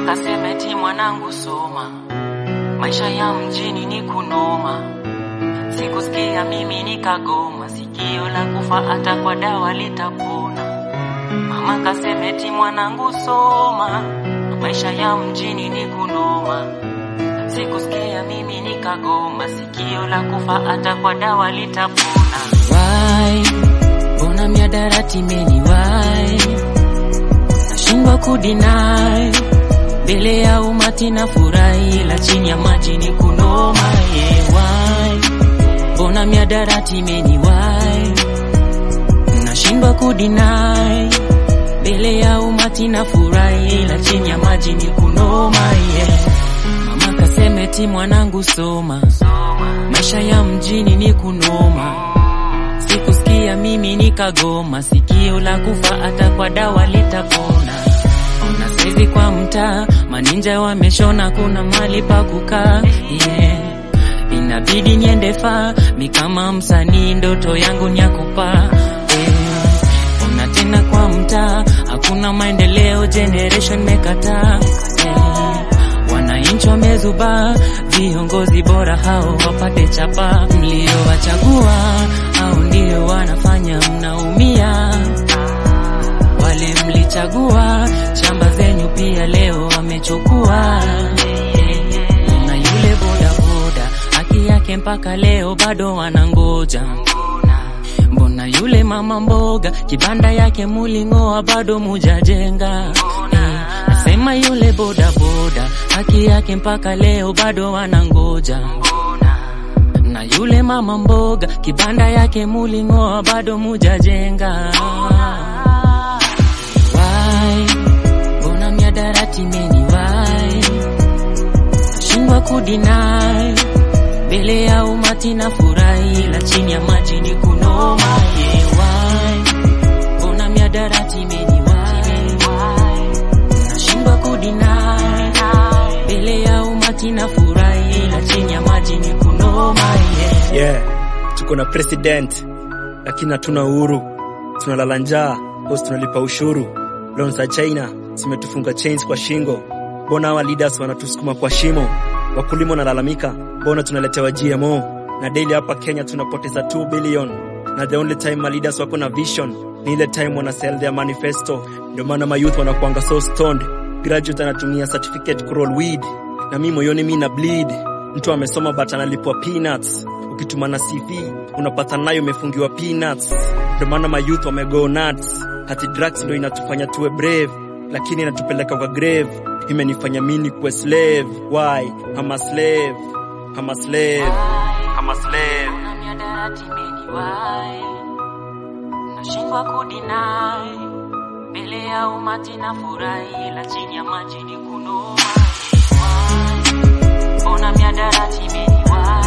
kasemeti mwanangu soma, maisha ya mjini ni kunoma. Sikusikia mimi nikagoma, sikio la kufa hata kwa dawa litapona. Mama kasemeti mwanangu soma, maisha ya mjini ni kunoma. Sikusikia mimi nikagoma, sikio la kufa hata kwa dawa litapona. Why? Mbona miadarati meni why? Nashindwa kudinai mbele ya umati na furahi, la chini ya maji ni kunoma. Yeah, why? Mbona miadarati meni why? Nashindwa kudinai mbele ya umati na furahi, la chini ya maji ni kunoma. Yeah. Mama kasemeti mwanangu soma, maisha ya mjini ni kunoma. Sikusikia mimi nikagoma, sikio la kufa hata kwa dawa litapona. Ona saizi kwa mtaa maninja wameshona, kuna mali pa kukaa yeah. Inabidi niende faa, mi kama msanii ndoto yangu ni ya kupaa yeah. Ona tena kwa mtaa hakuna maendeleo, generation mekataa yeah. Wananchi wamezuba, viongozi bora hao wapate chapa. Mliowachagua au ndio wanafanya mnaumia. Wale mlichagua, shamba zenyu pia leo wamechukua. Na yule bodaboda, haki yake mpaka leo bado wanangoja. Mbona yule mama mboga, kibanda yake muling'oa bado mujajenga? Eh, nasema yule bodaboda, haki yake mpaka leo bado wanangoja. Na yule mama mboga, kibanda yake muling'oa bado mujajenga. Why? Mbona miadarati meni why? Nashindwa kudinai mbele ya umati na furahi, la chini ya maji ni kunoma. Yeah, why? Mbona miadarati meni why? Nashindwa kudinai mbele ya umati na furahi, la chini ya maji ni kunoma. Yeah. Yeah, tuko na president lakini hatuna uhuru, tunalala njaa bosi, tunalipa ushuru. Loan za China zimetufunga chains kwa shingo. Mbona hawa leaders wanatusukuma kwa shimo? Wakulima wanalalamika, mbona tunaletewa GMO? Na daily hapa Kenya tunapoteza 2 billion, na the only time ma leaders wako na vision ni ile time wana sell their manifesto. Ndio maana ma youth wanakuanga so stoned. Graduate anatumia certificate kuroll weed, na mi moyoni mi na bleed. Mtu amesoma but analipwa peanuts ukituma na CV unapata nayo imefungiwa peanuts. Ndio maana ma youth wamego nuts. Hati drugs ndio inatufanya tuwe brave, lakini inatupeleka kwa grave. Imenifanya mimi kuwe slave. Why? I'm a slave. I'm a slave. I'm a slave. Mbona miadarati meni why? Nashindwa kudinai mbele ya umati na furahi, la chini ya maji ni kunoma. Why? Mbona miadarati meni why?